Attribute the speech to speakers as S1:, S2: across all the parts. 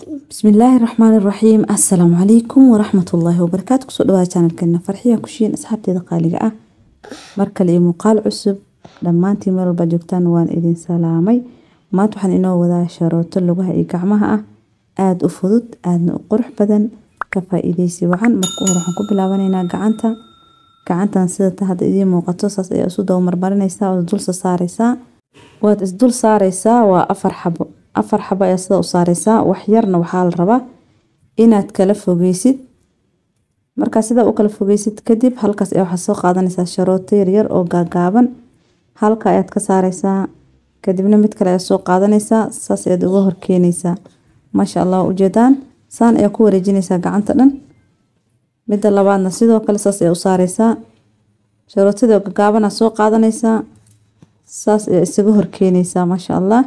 S1: bismillaahi raxmaani raxiim assalaamu calaykum waraxmatullaahi wabarakaatu kusoo dhawaada janalkeena farxiya kushiin asxaabteeda qaaliga ah mar kale iyo muuqaal cusub dhammaantiin meel walba joogtaan waan idin salaamay maanta waxaan inoo wadaa sharooto lugaha iyo gacmaha ah aada u fudud aadna u qurux badan ka faa-iideysi wacan marka hore waxaan ku bilaabanaynaa gacanta gacantan sida ta hadda idiin muuqato saas ayaa isu dabamarmarinaysaa ood dulsa saareysaa waad isdul saareysaa waa afar xabo afar xabo ayaa sida u saareysaa wax yarna waxaa la rabaa inaad kala fogeysid markaa sidaa u kala fogeysid kadib halkaas ayaa waxaad soo qaadanaysaa sharooto yaryar oo gaagaaban halka ayaad ka saareysaa kadibna mid kale ayaad soo qaadanaysaa saas ayaad uga horkeenaysaa maasha allah ujeedaan saan ayaa ku wareejinaysaa gacanta dhan midda labaadna sidoo kale saas ayaa u saareysaa sharootadii oo gagaabana soo qaadanaysaa saas ayaa isaga horkeenaysaa maasha allah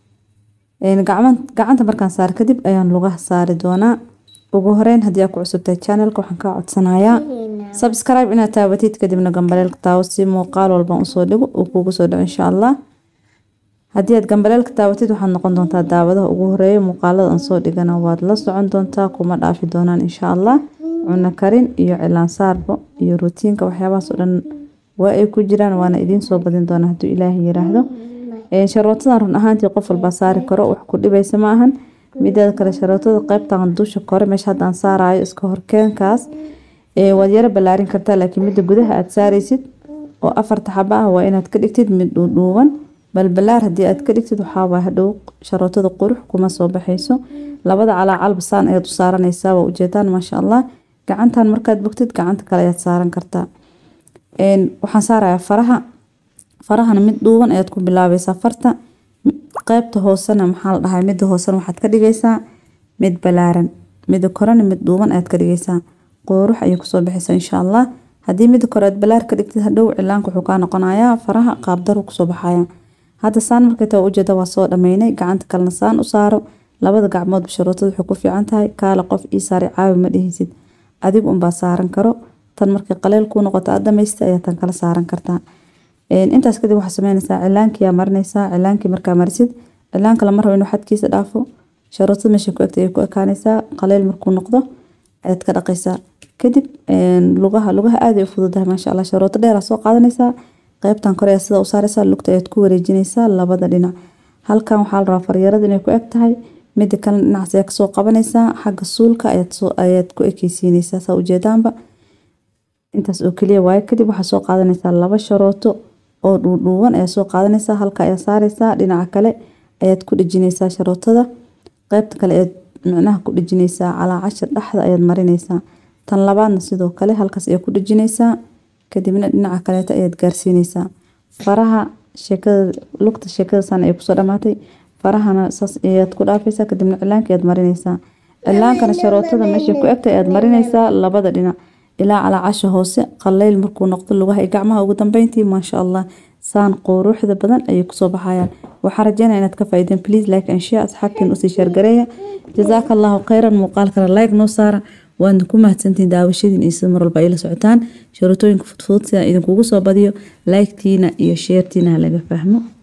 S1: gacanta markaan saar kadib ayaan lugaha saari doonaa ugu horeyn haddii aa ku cusubtahay channelka waxaan kaa codsanayaa subscribe inaad taabatid kadibna gambaleelka taawo si muuqaal walban usoo dhigo uu kuugu soo dhaco insha allah haddii aad gambaleelka taabatid waxaad noqon doontaa daawadaha ugu horeeya muuqaalada aan soo dhigana waad la socon doontaa kuma dhaafi doonaan insha allah cuno karin iyo cilaan saarbo iyo rutiinka waxyaabahaas oo dhan waa ay ku jiraan waana idiin soo badin doonaa hadduu ilaahay yiraahdo sharootadan run ahaantii qof walbaa saari karo wax ku dhibaysa ma ahan mideeda kale sharootada qeybtan dusha kore meesha haddaan saarayo iska horkeenkaas waad yaro ballaarin kartaa laakiin midda gudaha aad saareysid oo afarta xaba ah waa inaad ka dhigtid mid dhuudhuuban balbalaar haddii aad ka dhigtid waxaawaa hadhow sharootada qurux kuma soo baxayso labada calaacalba saan ayaad u saaranaysaa waa ujeedaan maasha allah gacantan markaad bogtid gacanta kale ayaad saaran kartaa waxaan saarayaa faraha farahana mid dhuuban ayaad ku bilaabaysaa farta qeybta hoosena maxaa la dhahay midda hoosena waxaad ka dhigaysaa mid balaaran midda korena mid dhuuban ayaad ka dhigaysaa qoorux ayay kusoo baxaysaa insha allah haddii midda kore aad balaar ka dhigtid hadhow cilaanka wuxuu kaa noqonayaa faraha qaabdaru kusoo baxaya hadda saan markay taa ujeeda waa soo dhameynay gacanta kalena saan u saaro labada gacmoodba sharootada waxay ku fiican tahay kaala qof ii saari caawi ma dhihaysid adigu unbaa saaran karo tan markay qaleel kuu noqoto aad dhamaysta ayaa tan kala saaran kartaa intaas kadib waxaa sameynaysaa cilaankiyaa marinaysaa cilaankii markaa marisid cilaanka lama rabo inuu xadkiisa dhaafo sharootada meesha ku egta ayay ku ekaanaysaa qaleel markuu noqdo ayaad ka dhaqaysaa kadib lugaha lugaha aad ay u fududahay maasha allah sharooto dheeraa soo qaadanaysaa qeybtan kore ayaa sida u saaraysaa lugta ayaad ku wareejinaysaa labada dhinac halkan waxaa la rabaa faryarada inay ku eg tahay mida kalena dhinacaas ayaa kasoo qabanaysaa xagga suulka ayaad ku ekeysiinaysaa saa ujeedaanba intaas oo keliya waaye kadib waxaa soo qaadanaysaa laba sharooto oo dhuudhuuban ayaa soo qaadanaysaa halka ayaa saaraysaa dhinaca kale ayaad ku dhejinaysaa sharootada qeybta kale ayaad micnaha ku dhejinaysaa calaacasha dhexda ayaad marinaysaa tan labaadna sidoo kale halkaas ayaa ku dhejinaysaa kadibna dhinaca kaleeta ayaad gaarsiinaysaa faraha sheekada lugta sheekada san ay kusoo dhamaatay farahana saas ayaad ku dhaafaysaa kadibna cilaanka ayaad marinaysaa cilaankana sharootada meesha ku egta ayaad marinaysaa labada dhinac ilaa calaacasha hoose qaleyl markuu noqdo lugaha iyo gacmaha ugu dambeyntii maasha allah saan quruuxda badan ayay kusoo baxayaan waxaa rajeynaya inaad ka faa'iideen please like and share asxaabtiin usii sheergareeya jazaaka allahu khayran muuqaalkana like noo saara waadna ku mahadsantiin daawashadiin iyo sida mar walba ay la socotaan sharootooyinka fudfudud sidaan idinkugu soo badiyo like-tiina iyo sheertiina ha laga fahmo